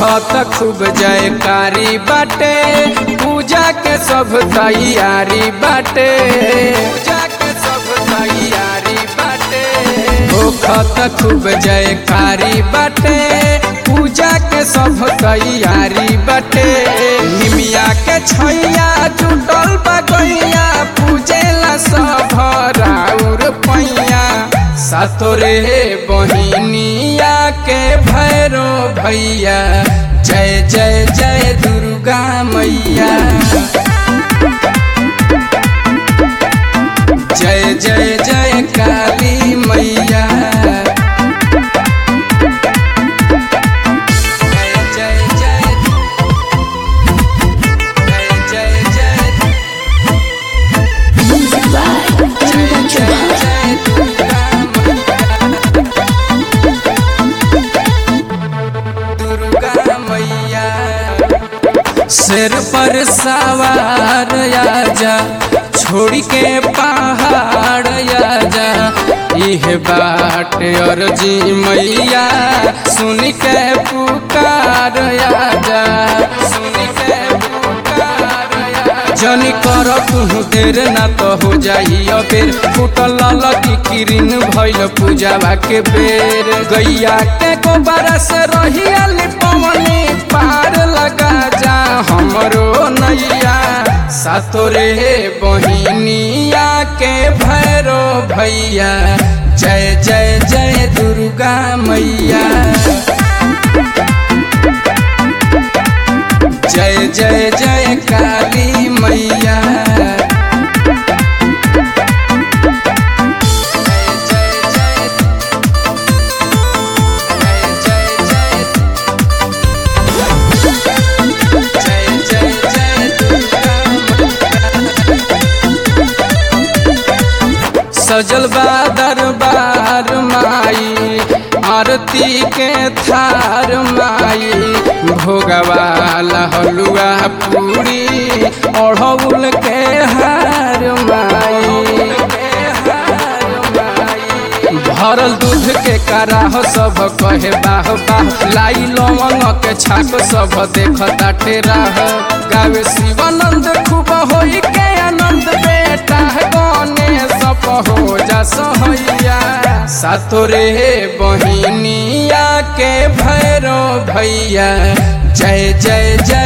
होखत खूब जयकारी बाटे पूजा के सब तैयारी बाटे पूजा के सब तैयारी बाटे होखत खूब जयकारी बाटे पूजा के सब तैयारी बाटे निमिया के छैया जुटल बगैया पूजेला सब राउर पैया सतोरे बहिनिया के भैरो भैया जय जय जय दुर्गा मैया जय जय जय काली मैया जय जय जय जय जय जय Music by Ranga Chauhan. Durga मैया सिर पर सवार आजा छोड़ के पहाड़ आजा इह बाट अर्जी मैया सुन के पुकार आजा सुन के पुकार आजा जनी कर तू देर ना तो हो जाई अबेर फुटल लगी किरिन भइल पूजावा के बेर गैया के गोबर से रही अली पवनी पार लगा जा हमरो नैया सातोरे बहिनिया के भैरो भैया जय जय जय दुर्गा मैया जय जय जय काली मैया जय जय जय जय जय जय जय दुर्गा मैया। सजल बा दरबार माई आरती के थार माई भोगवाला हलुआ पूरी ओढ़ौल के हार माई भरल दूध के कराह सब कहे बाह बाह लाई लवंग के छाप सब देखता टेराह गावे शिवानंद खूब होई के आनंद बेटा गने सब हो जा सहैया सातोरे बहिनिया के भैरो भैया जय जय जय